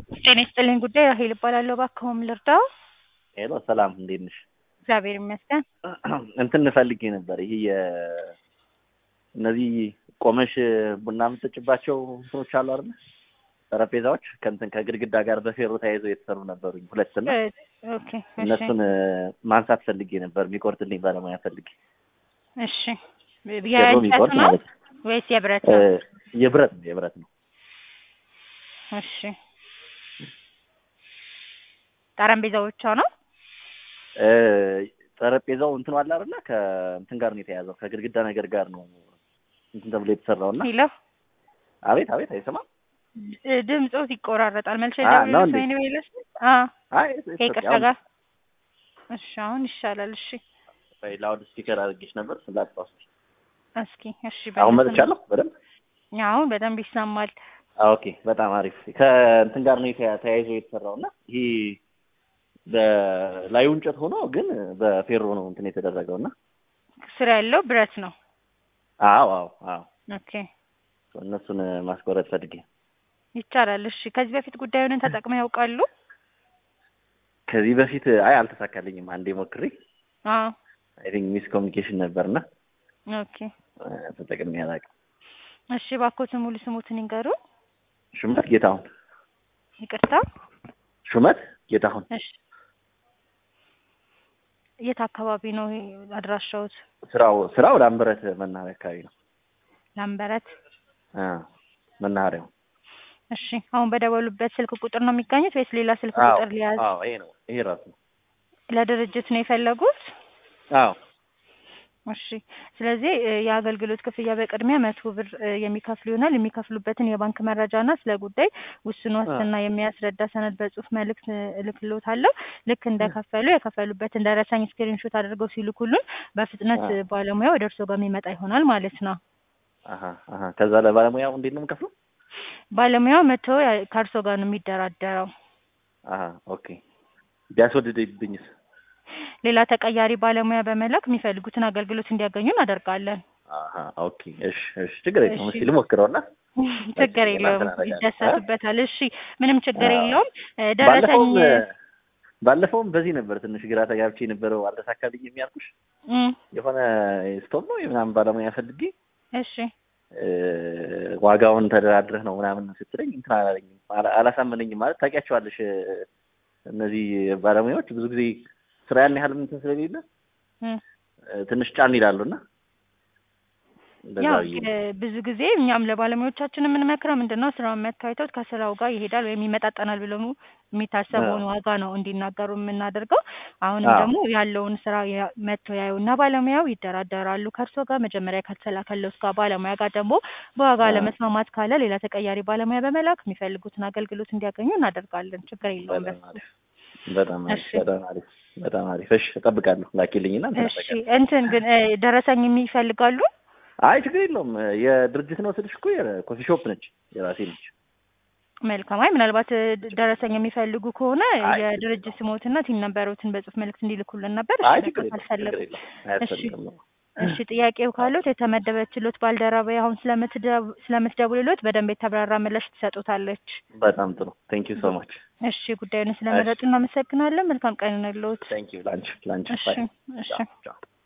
ጤና ይስጥልኝ ጉዳይ ራሄል እባላለሁ። እባክዎን ልርዳው? ሄሎ ሰላም፣ እንዴት ነሽ? እግዚአብሔር ይመስገን። እንትን ፈልጌ ነበር። ይሄ የ እነዚህ ቆመሽ ቡና የምትጭባቸው እንትኖች አሉ አይደል? ጠረጴዛዎች ከእንትን ከግድግዳ ጋር በፌሮ ተያይዘው የተሰሩ ነበሩኝ ሁለት እና ኦኬ እሺ እነሱን ማንሳት ፈልጌ ነበር። የሚቆርጥልኝ ባለሙያ ፈልጌ እሺ። ፌሮ የእንጨት የሚቆርጥ ነው ማለት ነው። ወይስ የብረት እ፣ ነው? የብረት ነው የብረት ነው። እሺ። ጠረጴዛዎቿ ነው? እ፣ ጠረጴዛው እንትኑ አለ አይደለ? ከእንትን ጋር ነው የተያዘው ከግድግዳ ነገር ጋር ነው እንትን ተብሎ የተሰራው እና ሄሎ አቤት አቤት፣ አይሰማም? ድምፆት ይቆራረጣል። መልሼ አ፣ ነው ደውልልሽ እንዴ? ወይኔ ወይለሽ? አ አይ ከይቅርታ ጋር እሺ፣ አሁን ይሻላል። እሺ ላውድ ስፒከር አድርጌሽ ነበር ስላጣሁት። እስኪ እሺ። አሁን በደንብ መጥቻለሁ በደንብ አሁን በደንብ ይሰማል። ኦኬ በጣም አሪፍ ከእንትን ጋር ነው የተያ- ተያይዞ የተሰራው እና ይሄ በላዩ እንጨት ሆኖ ግን በፌሮ ነው እንትን የተደረገው እና ስር ያለው ብረት ነው። አዎ አዎ አዎ ኦኬ እነሱን ማስቆረጥ ፈልጌ ይቻላል። እሺ ከዚህ በፊት ጉዳዩን ተጠቅመው ያውቃሉ? ከዚህ በፊት አይ አልተሳካልኝም አንዴ ሞክሬ አዎ አይ ቲንክ ሚስ ኮሚኒኬሽን ነበርና ኦኬ እ፣ ተጠቅሜ አላውቅም እሺ እባክዎትን ሙሉ ስሙትን ይንገሩ። ሹመት ጌታሁን ይቅርታ። ሹመት ጌታሁን እሺ የት አካባቢ ነው ይሄ አድራሻዎት? ስራው ስራው ላምበረት መናኸሪያ አካባቢ ነው ላምበረት። አ መናኸሪያው እሺ አሁን በደወሉበት ስልክ ቁጥር ነው የሚገኙት ወይስ ሌላ ስልክ አዎ ቁጥር ሊያዝ? አዎ ይሄ ነው ይሄ ራሱ ነው ለድርጅት ነው የፈለጉት? አዎ እሺ ስለዚህ እ፣ የአገልግሎት ክፍያ በቅድሚያ መቶ ብር እ፣ የሚከፍሉ ይሆናል። የሚከፍሉበትን የባንክ መረጃና ስለ ጉዳይ ውስን ዋስትና የሚያስረዳ ሰነድ በጽሁፍ መልእክት እ፣ እልክልዎታለሁ። ልክ እንደከፈሉ የከፈሉበትን ደረሰኝ ስክሪንሾት አድርገው ሲልኩልን በፍጥነት አ። እ፣ ባለሙያው ወደ እርስዎ ጋር የሚመጣ ይሆናል ማለት ነው። አሀ አሀ ከዛ ለባለሙያው እንዴት ነው የምከፍለው? ባለሙያው መጥቶ ያ- ከእርስዎ ጋር ነው የሚደራደረው። አሀ ኦኬ ቢያስወድድብኝስ? ሌላ ተቀያሪ ባለሙያ በመላክ የሚፈልጉትን አገልግሎት እንዲያገኙ እናደርጋለን። አሀ ኦኬ እሺ እሺ ችግር የለውም። እሺ። እስኪ ልሞክረውና ችግር እናንተን የለውም፣ አደርጋለሁ። ይደሰቱበታል። እሺ ምንም ችግር አዎ። የለውም። እ፣ ደረሰኝ ባለፈውም ባለፈውም በዚህ ነበር ትንሽ ግራ ተጋብቼ የነበረው አልተሳካልኝም ያልኩሽ እም፣ የሆነ ስቶቭ ነው የምናምን ባለሙያ ፈልጌ እሺ እ፣ ዋጋውን ተደራድረህ ነው ምናምን ስትለኝ እንትን አላለኝም አላ- አላሳመነኝም። ማለት ታውቂያቸዋለሽ እ፣ እነዚህ ባለሙያዎች ብዙ ጊዜ ስራ ያን ያህል እንትን ስለሌለ እም። እ፣ ትንሽ ጫን ይላሉ እና እንደዛ ያው ብዬ ነው። እ፣ ብዙ ጊዜ እኛም ለባለሙያዎቻችን የምንመክረው ምንድን ነው ስራውን መታይተውት ከስራው ጋር ይሄዳል ወይም ይመጣጠናል ብለው የሚታሰበውን ዋጋ ነው እንዲናገሩ የምናደርገው። አሁንም አዎ። ደግሞ ያለውን ስራ ያ- መጥተው ያዩና ባለሙያው ይደራደራሉ ከእርስዎ ጋር መጀመሪያ ከተላከለው እስከ ባለሙያ ጋር ደግሞ በዋጋ አዎ። ለመስማማት ካለ ሌላ ተቀያሪ ባለሙያ በመላክ የሚፈልጉትን አገልግሎት እንዲያገኙ እናደርጋለን። ችግር የለውም በጣም በሱ። አሪፍ በጣም አሪፍ እሺ በጣም አሪፍ በጣም አሪፍ። እሺ እጠብቃለሁ። ላኪልኝና እንትን እሺ አደርጋለሁ። እንትን ግን እ፣ ደረሰኝ የሚፈልጋሉ? አይ ችግር የለውም። የድርጅት ነው ስልሽ እኮ የኮፊ ሾፕ ነች፣ የራሴ ነች። መልካም። አይ ምናልባት እ፣ ደረሰኝ የሚፈልጉ ከሆነ አይ የድርጅት ስሞትና ቲን ነበሩትን በጽሁፍ መልእክት እንዲልኩልን ነበር። አይ እሺ ችግር በቃ የለውም ካልፈለጉ ችግር የለውም እሺ አያስፈልግም ነው። እሺ ጥያቄው ካሉት የተመደበችሎት ባልደረባ አሁን ስለምትደው- ስለምትደውልሎት በደንብ የተብራራ ምላሽ ትሰጡታለች። በጣም ጥሩ ቴንክ ዩ ሶ ማች እሺ ጉዳዩን ስለመረጡ እናመሰግናለን። መልካም ቀን ይሁንልዎት። ቴንክ ዩ ላንች ላንች እሺ ባይ እሺ ቻው ቻው